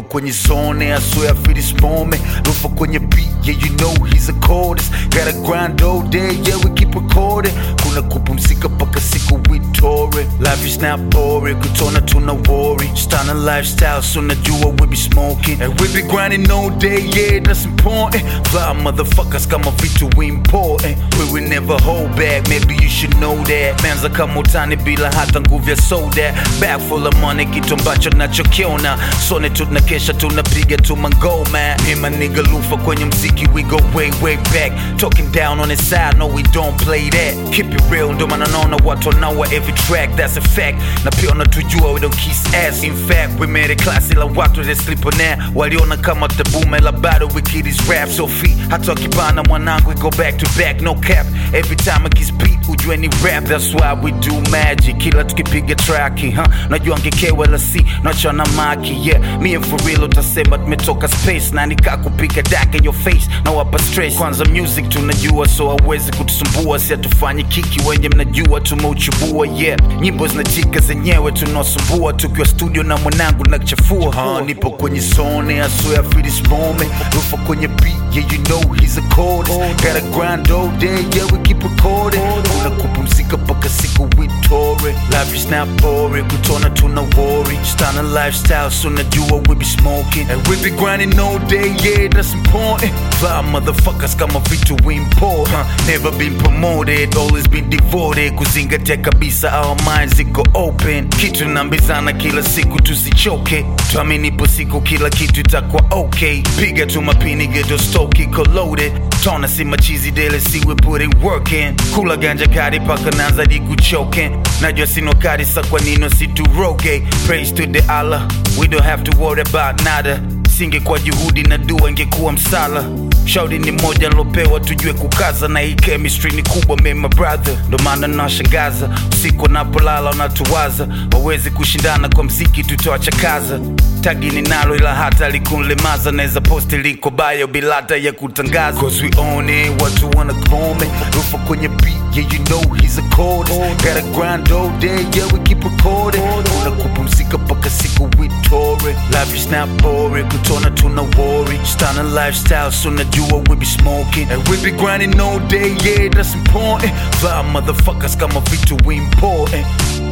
kwenye zone I swear I feel this moment Lufa kwenye beat yeah you know he's the coldest Gotta grind all day yeah we keep recording Kuna kupumzika paka siku we tore Life is not boring kutona tuna worry Stunning lifestyle so najua we be smoking And we be grinding all day yeah that's important Fly motherfuckers kama vitu important We will never hold back maybe you should know that Manza kama utani bila hata nguvu ya soda Bag full of money kitu ambacho nachokiona Sone tunakesha tunapiga tu mangoma Me my nigga Lufa kwenye mziki we go way way back Talking down on his side no we don't play that Keep it real ndo maana naona watu wanaua every track that's a fact Na pia wanatujua we don't kiss ass in fact we made it classy la watu they sleep on that Waliona kama tabume la bado we kid is rap so free Hata wakibana mwanangu we go back to back no cap Every time I kiss beat ujue ni rap that's why we do magic Kila tukipiga traki huh? Najua ngekewa la si nachana maki yeah Me and for real utasema tumetoka space na nika kupiga dak in your face na wapa stress kwanza music tunajua so hawezi kutusumbua si hatufanyi kiki wenye mnajua tumeuchubua yeah nyimbo zinachika zenyewe tunaosumbua tukiwa studio na mwanangu na kuchafua huh? nipo kwenye zone I swear I feel this moment Rufa kwenye beat yeah you know he's a coldest Gotta grind all day yeah we keep recording kuna kupumzika paka siku we tore life is not boring kutona tuna worry stunning lifestyle so najua we be smoking and we be grinding all day yeah that's important fly motherfuckers kama vitu we import huh? never been promoted always been devoted kuzingatia kabisa our minds ziko open kitu nambizana kila siku tusichoke tuaminipo siku kila kitu itakuwa okay piga tu mapini geto stoke iko loaded tona si machizi dele si we put it work in kula ganja kari paka nanza di kuchoke najua sino kari sa kwa nino si turoge praise to the Allah we don't have to worry about nada singekuwa juhudi na dua ingekuwa msala shauri ni moja nilopewa tujue kukaza na hii chemistry ni kubwa me my brother ndo maana nawashangaza usiku wanapolala wanatuwaza wawezi kushindana kwa mziki tutawachakaza tagi ninalo ila hata likunlemaza naweza posti liko bayo bila hata ya kutangaza Cause we own it watu wana kome rufa kwenye beat yeah you know he's a coldest gotta grind all day yeah we keep recording kuna kupumzika paka siku we tore life is not boring kutona tuna worry stunning lifestyle so najua we be smoking and we be grinding all day yeah that's important fly motherfuckers kama vitu we important